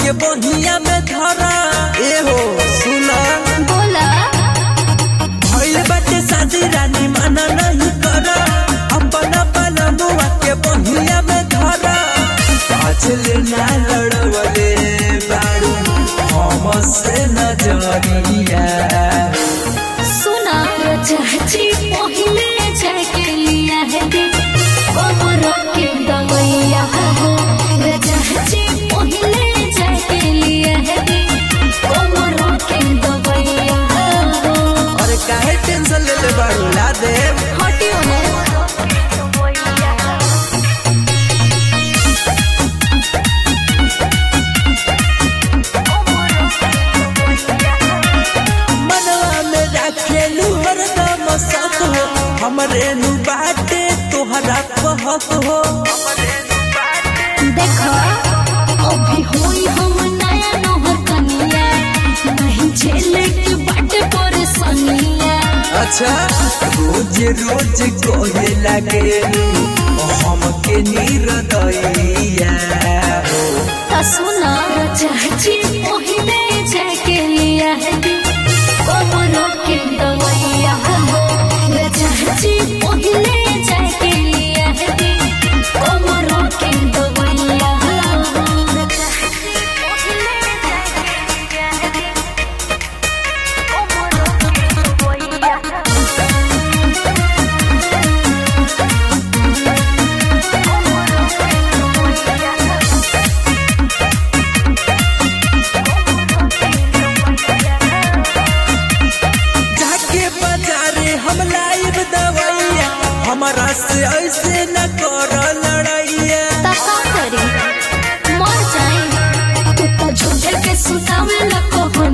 के बहिया में धरा ए हो सुना बोला भइल बाटे शादी रानी माना नहीं करा अपन अपन मुआ के बहिया में धरा पाछल ना लड़वले बारू हम से नजरिया सुना चाची पहले जाके लिया है दे कमर के दवैया हो चाची पहले जाके लिया है दे कमर के दवैया हो और काहे टेंशन ले ले बारू ला दे हटियो ना मनवा में रखेलू हरदम सत हो हमरे नु बाटे तोहरा कहत हो देखो अभी होई हम नया नौहर कनिया नहीं झेले के बाटे परेशानिया अच्छा रोज रोज कोहे लगे हमके नीरदैया हो ता सुना चाची पहले जाके लिया है दी कमरों के दवैया हो चाची पहले जाके लिया है दी कमरों के दवैया हो चाची पहले जाके लिया है दी कमरों के दवैया जाके बाजारे हम लाइब दवैया हमारा से ऐसे न कर लड़ैया तका करी मर जाए तू तो झूठे के सुतावे न कहो